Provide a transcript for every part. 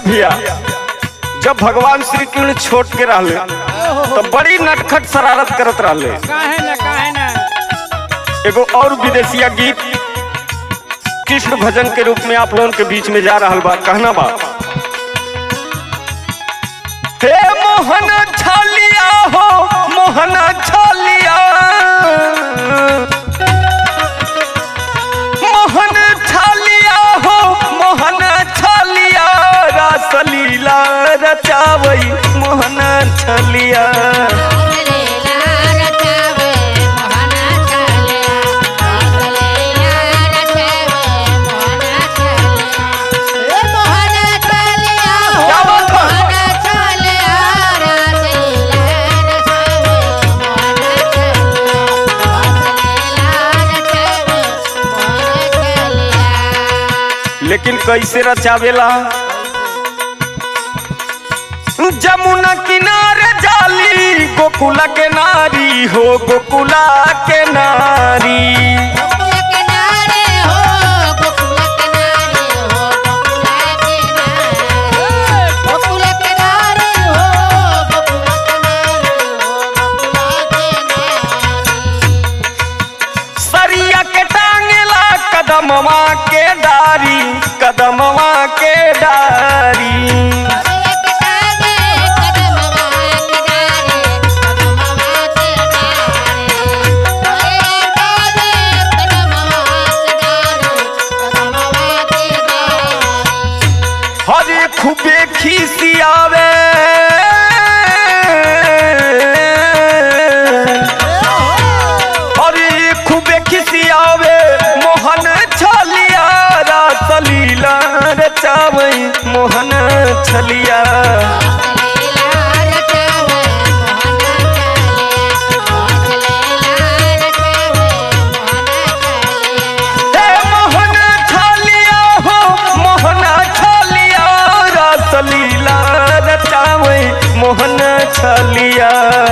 भैया जब भगवान श्री कृष्ण छोट के रहले तो बड़ी नटखट शरारत करत रहले काहे ना काहे ना एगो और विदेशिया गीत कृष्ण भजन के रूप में आप लोगों के बीच में जा रहा बा कहना बा हे मोहन छालिया हो मोहन छालिया मोहन छालिया हो मोहन छालिया रासलीला रचावई मोहन छलिया क्या बात है? लेकिन कैसे रचावेला जमुना किनारे जाली गोकुला के नारी हो गोकुला के नारी सरिया के टांगेला कदमवा के डारी कदमवा के डारी हरे खूबे खिसियावे हरे खूबे खिसियावे मोहन छलिया रासलीला रचावे मोहन छलिया हे मोहन छलिया हो मोहन छलिया रासलीला रचावे मोहन छलिया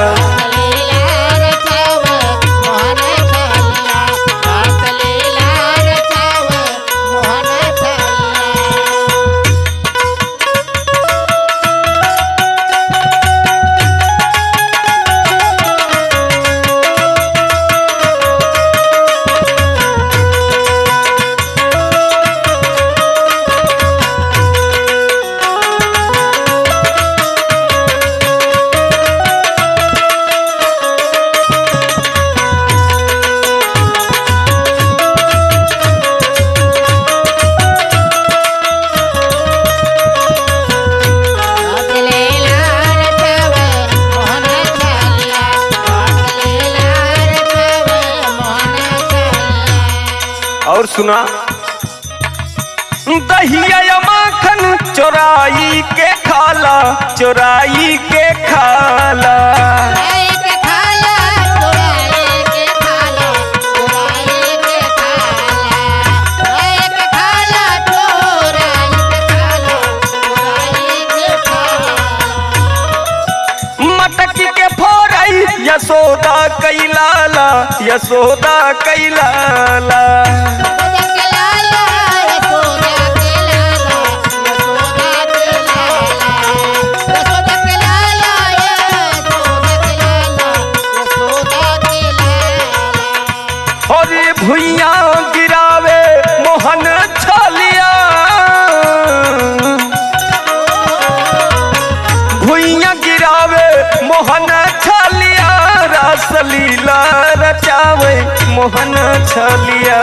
और सुना दहिया या माखन चोराई के खाला चोराई के खाला मटकी के फोरई यशोदा कैलाला यशोदा कैलाला और भुइया गिरावे मोहन छलिया भुइया गिरावे मोहन छलिया रसलीला रचावे मोहन छलिया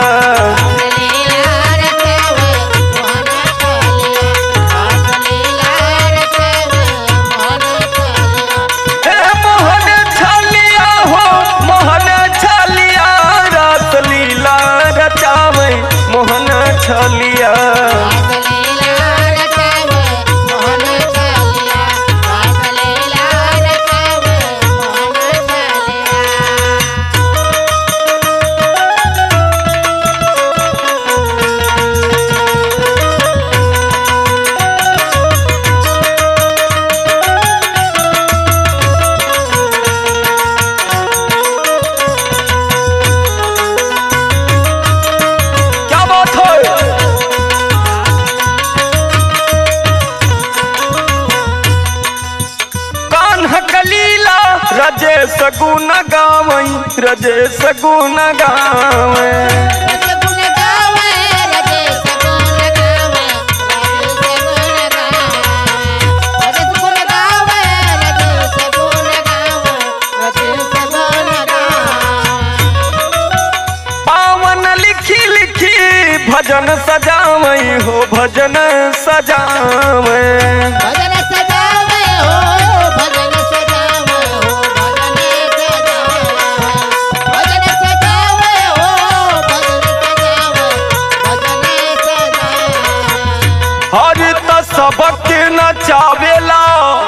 हे मोहन छलिया हो मोहन छलिया रसलीला रचावे मोहन छलिया क्या बात है रजेश गुण गावे रजगुण गावे रजस गुण गावे रजस गुण गावे रजस गुण गावे रजस गुण गावे पावन लिखी लिखी भजन सजावई हो भजन सजावे भजन सजावे हो भजन सजावे हो भजन सजावे भजन सजावे हो भजन सजावे भजन सजावे हर त सबके नचावेला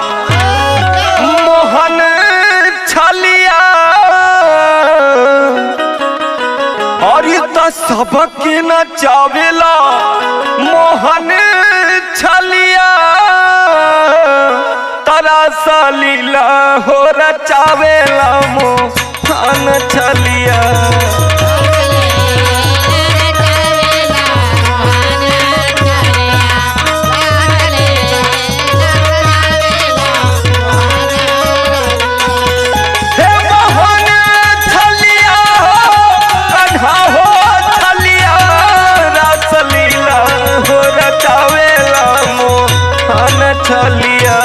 मोहन छलिया हर त सबके नचावेला मोहन छलिया तरा सलीला हो रचावेला मोहन छलिया हे मोहन छलिया कन्हा हो छलिया रसलीला हो रचावेला मोहन छलिया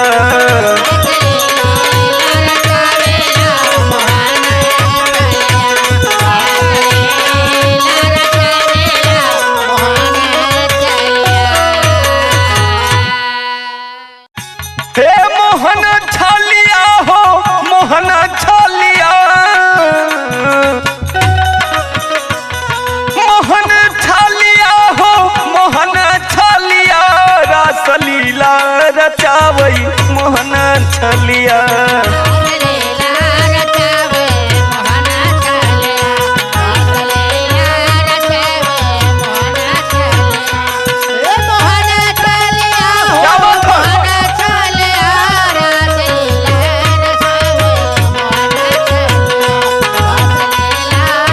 हे मोहन छलिया हो मोहन छलिया मोहन छलिया हो मोहन छलिया रसलीला रचावई मोहन छलिया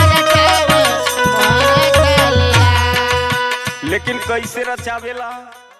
लेकिन कैसे रचावेला